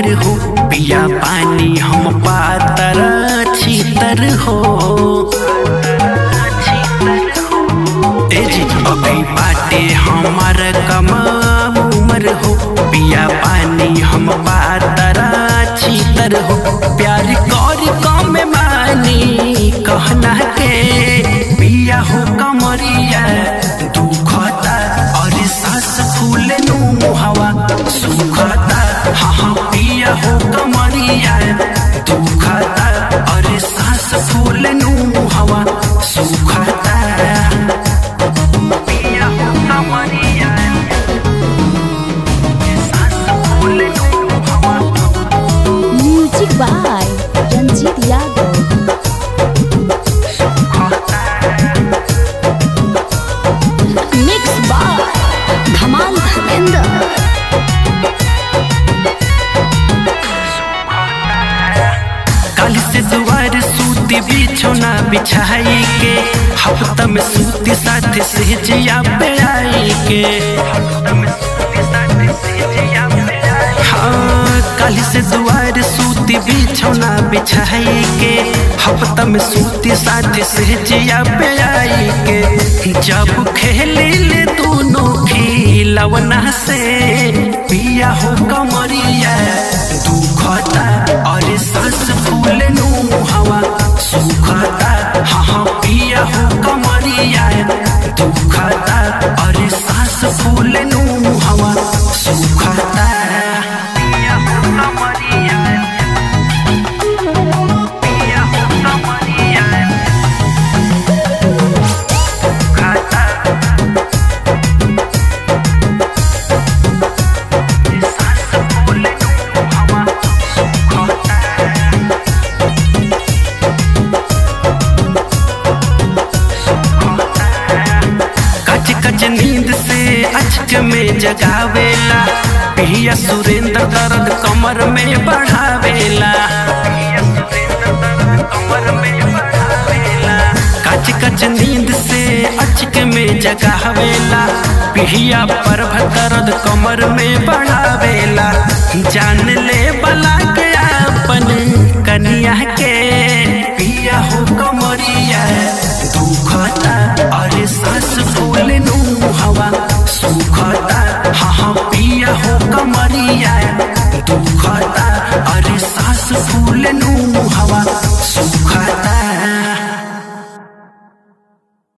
हो पिया पानी हम पातर छीतर हो ए जी अभी बाटे हमार कमा उमर हो पिया पानी हम पातर छीतर हो प्यार कर कम मानी कहना के पिया हो कमरिया दुखता और सांस फूले नु हवा सुखता हाँ हाँ पिया हो कमरिया दुखता और सांस फूले नु हवा सुखता पिया हो कमरिया सांस फूले नु हवा music by Ranjeet Yadav mix by Dhamal Dharmendra कल से दुआर सूती बिछौना बिछाई के हफ्ता में सूती साथ से जिया पे आई के हाँ कल से दुआर सूती बिछौना बिछाई के हफ्ता में सूती साथ से जिया पे आई के जब खेले ले दोनों खिलवना से पिया हो कमरिया दुखता और सांस फूल नु हवा सुखता हाँ हाँ पिया हो कमरिया दुखता और सांस फूल नु हवा सुखता पिया हो कमरिया पिया हो कमरिया दुखता सांस फूल नु हवा सुखता कच कच नींद से अचक में जगावेला पिया सुरेंद्र दर्द कमर में बढ़ावेला कच कच नींद से अचक में जगावेला पिया पर दर्द कमर में बढ़ावेला जान ले बला के अपन कनिया के पिया हो कमर